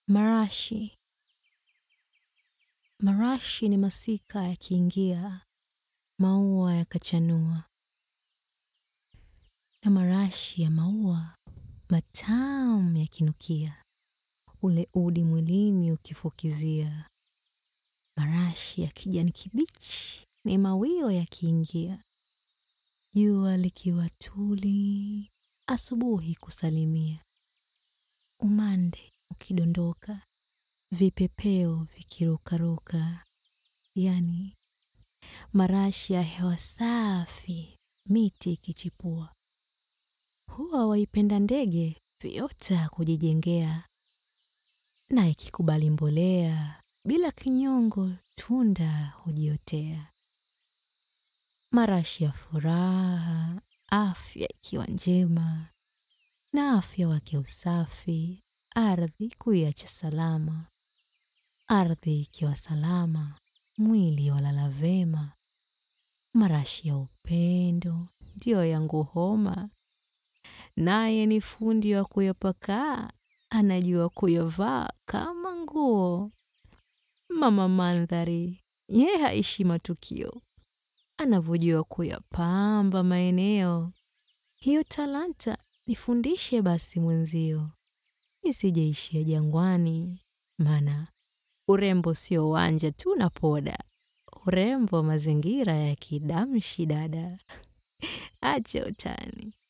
Marashi. Marashi ni masika yakiingia, maua yakachanua, na marashi ya maua matamu yakinukia, ule udi mwilini ukifukizia. Marashi ya kijani kibichi ni mawio yakiingia, jua likiwa tuli, asubuhi kusalimia, umande ukidondoka, vipepeo vikirukaruka, yani marashi ya hewa safi, miti ikichipua. Huwa waipenda ndege viota kujijengea, na ikikubali mbolea, bila kinyongo tunda hujiotea. Marashi ya furaha, afya ikiwa njema, na afya wake usafi, ardhi kuiacha salama. Ardhi ikiwa salama, mwili walala vema. Marashi ya upendo, ndiyo yangu homa. Naye ni fundi wa kuyapakaa, anajua kuyavaa kama nguo. Mama mandhari, ye haishi matukio. Anavyojua kuyapamba maeneo. Hiyo talanta nifundishe basi mwenzio. Nisijeishia jangwani, maana urembo sio wanja tu na poda. Urembo mazingira ya kidamshi dada. Acha utani.